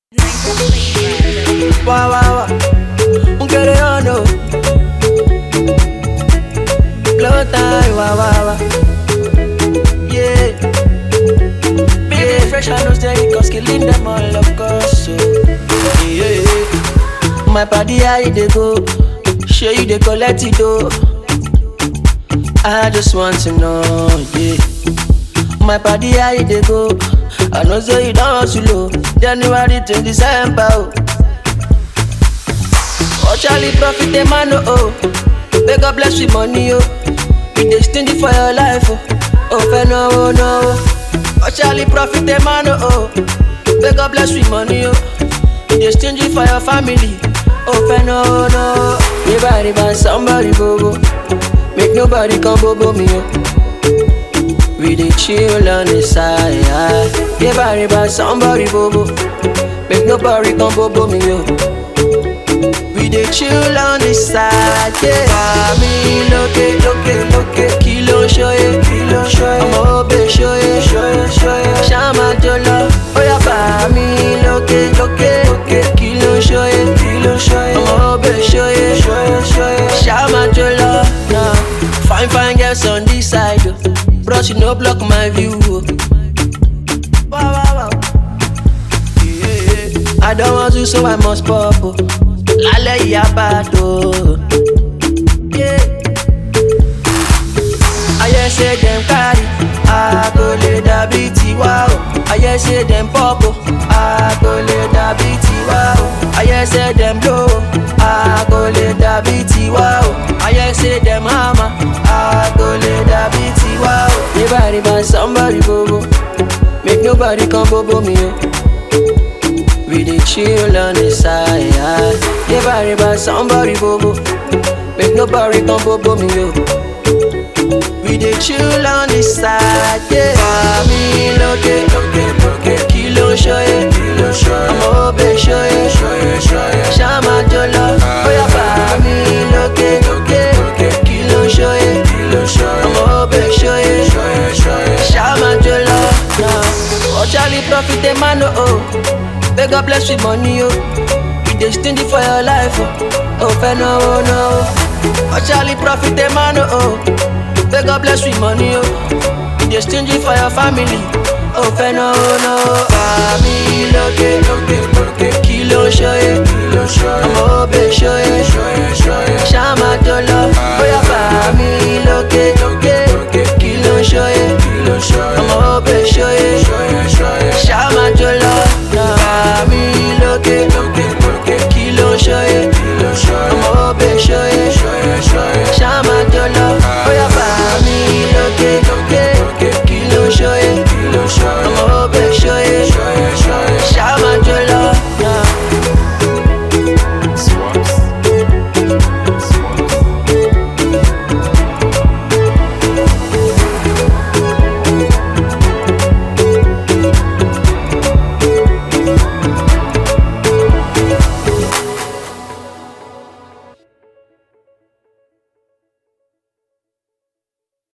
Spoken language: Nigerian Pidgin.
Wah, wah, wah. Un quereano. Blow time, wah, wah, wah. Yeah. Baby, fresh and no steady, cause killing them all, of course. So, yeah. My body, how you dey go? Sure you dey collect it, though. I just want to know, yeah. My body, how you dey go? I know say you don't hustle, oh. January to December, oh. Oh, Charlie, profit the man, oh, oh. May God bless with money, oh. You dey stingy for your life, oh. Oh, fair no, oh, no. oh. Oh, Charlie, profit the man, oh, oh. May God bless with money, oh. You dey stingy for your family, oh, fair no, oh, no. Everybody buy somebody, bobo. Make nobody come bobo me, oh. We dey chill on the side. Everybody buy somebody, bobo. Make nobody come bobo me, yo. We dey chill on the side, yeah. Mami lókè lókè lókè kí ló ń ṣóyè kí ló ń ṣóyè ọmọ òbè ṣóyè ṣóyè ṣóyè ṣáma jọlọ ó yá bàmí lókè lókè lókè kí ló ń ṣóyè kí ló ń ṣóyè ọmọ òbè ṣóyè ṣóyè ṣóyè ṣáma jọlọ náà. Fine fine girls on this side, oh. bros you no block my view. Oh. Wow, wow, wow. Yeah. I don't want to, so I must pop. Oh. Lálẹ́ ìyá bá tó. Yeah. Ayé ṣe dem carry, a kò lè dàbí tiwa o. Ayé ṣe dem pop o, a kò lè dàbí tiwa o. Ayé ṣe dem blow o, a kò lè dàbí tiwa o. Ayé ṣe dem hammer, a kò lè dàbí tiwa o. Everybody buy somebody bobo, make nobody come bobo me o. We dey chill on the side. Everybody buy somebody bobo, make nobody come bobo me o. We dey chill on the side, yeah. Mami lókè lókè lókè kí ló ń ṣóyè kí ló ń ṣóyè ọmọ òbè ṣóyè ṣóyè ṣóyè ṣáma jọlọ bóyá bàmí lókè lókè lókè kí ló ń ṣóyè kí ló ń ṣóyè ọmọ òbè ṣóyè ṣóyè ṣóyè ṣáma jọlọ náà. Oh Charlie profit the man oh oh, may God bless with money oh. You dey stingy for your life oh, oh fẹ́ náwó náwó. Oh Charlie profit the man oh oh. May God bless with money, oh. You dey stingy for your family, oh, fẹ́ no, no. Bàmí lókè lókè.